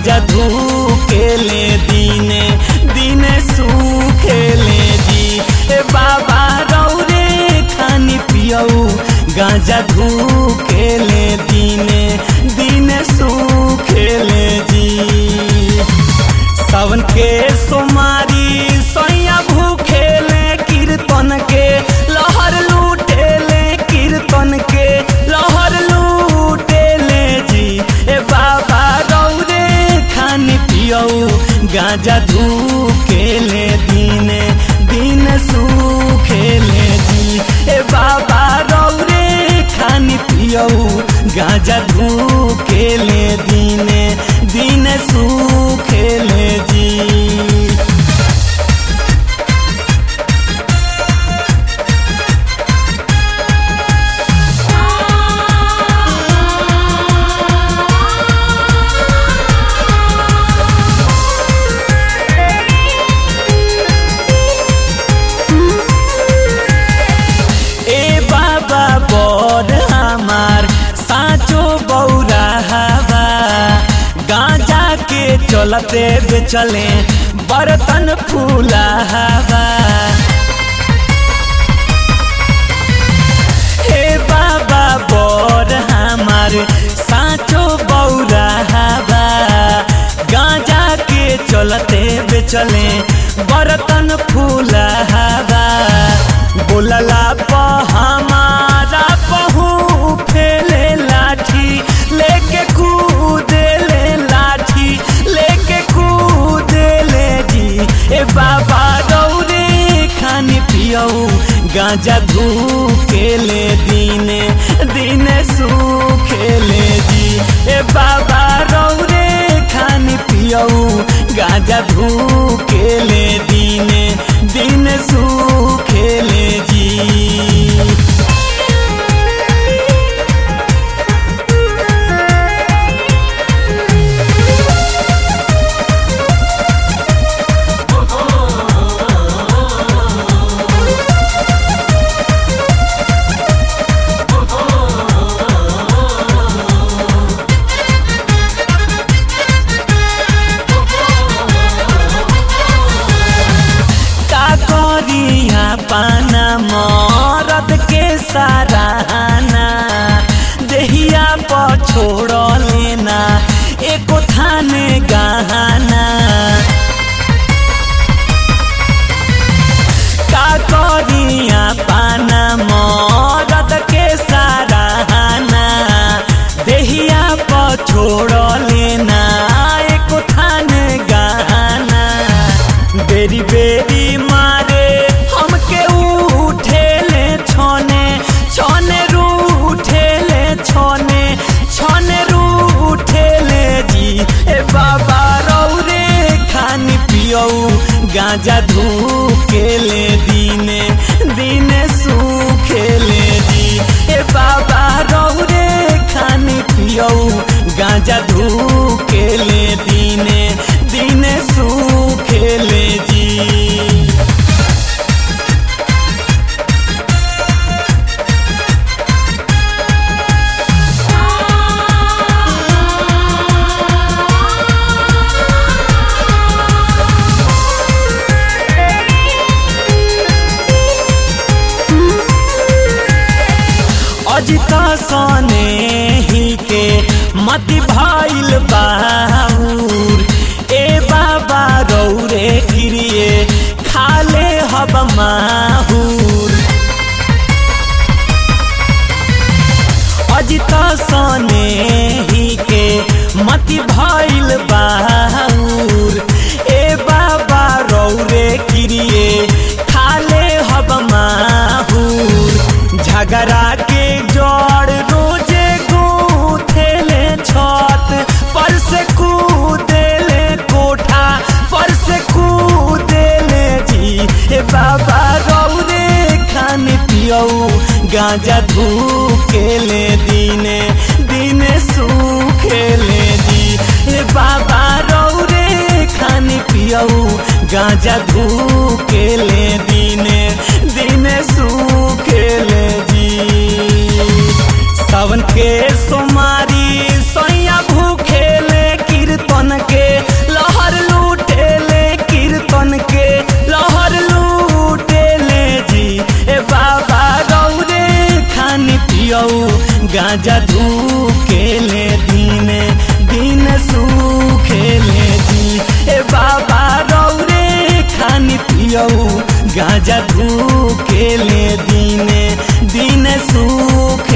गांजा धूकेले दीने दीने सूखेले जी ए बाबा रौरे खानी पियऊ गांजा धूकेले दीने दीने सूखेले जी सावन के सोमारी सोया भूखेले कीर्तन के लहर लूटेले कीर्तन के लहर लूटेले जी ए बाबा रौरे खान पियऊ गांजा धूकेले दीने दिन सूखेले जी ए बाबा रौरे खान पियऊ गांजा धूकेले दीने दिन सूखेले जी ए बाबा बड़ हमार साचो बौरा हवा गांजा के चलते बेचले बर्तन फूला हवा हे बाबा बड़ हमार साचो बौरा हवा गांजा के चलते बेचले बर्तन फूला हवा बोलला प हमारा पहू फेले लाठी लेके कूदेले लाठी लेके कूदेले जी ए बाबा रौरे खानी पियऊ गांजा धूकेले दीने दीने सूखेले जी ए बाबा रौरे खानी पियऊ गांजा धूकेले दीने दिन सूखेले जी का करिया पाना मरद के सराहना देहिया पर छोड़ लेना एको थाने गहना का करिया पाना मरद के सराहना देहिया पर छोड़ लेना एको थाने गहना बेरी बेरी मारे हमके उठेले छोने छोने रूठेले छोने छोने रूठेले जी ए बाबा रौरे खानी पियऊ गांजा धूकेले दीने दीने सूखेले जी ए बाबा रौरे खानी पियऊ गांजा धूकेले दीने दीने सूखेले जी अजित सने ही के मति भइल बाहुर ए बाबा रौरे गिरिए खाले हब माहुर अजित सने ही के मति भइल बाहुर ए बाबा रौरे गिरिए खाले हब माहुर झगड़ा के जड़ रोजे गूथेले छत पर से कूदेले कोठा पर से कूदेले जी ए बाबा रौरे खान पियऊ गांजा धूकेले दीने दीने सूखेले जी ए बाबा रौरे खान पियऊ गांजा धूकेले दीने दीने सूखेले जी सावन के सोमारी सोया भूखेले कीर्तन के पियऊ गांजा धूकेले दीने दिन सुखेले दी ए बाबा रौरे खानी पियऊ गांजा धूकेले दीने दिन सुख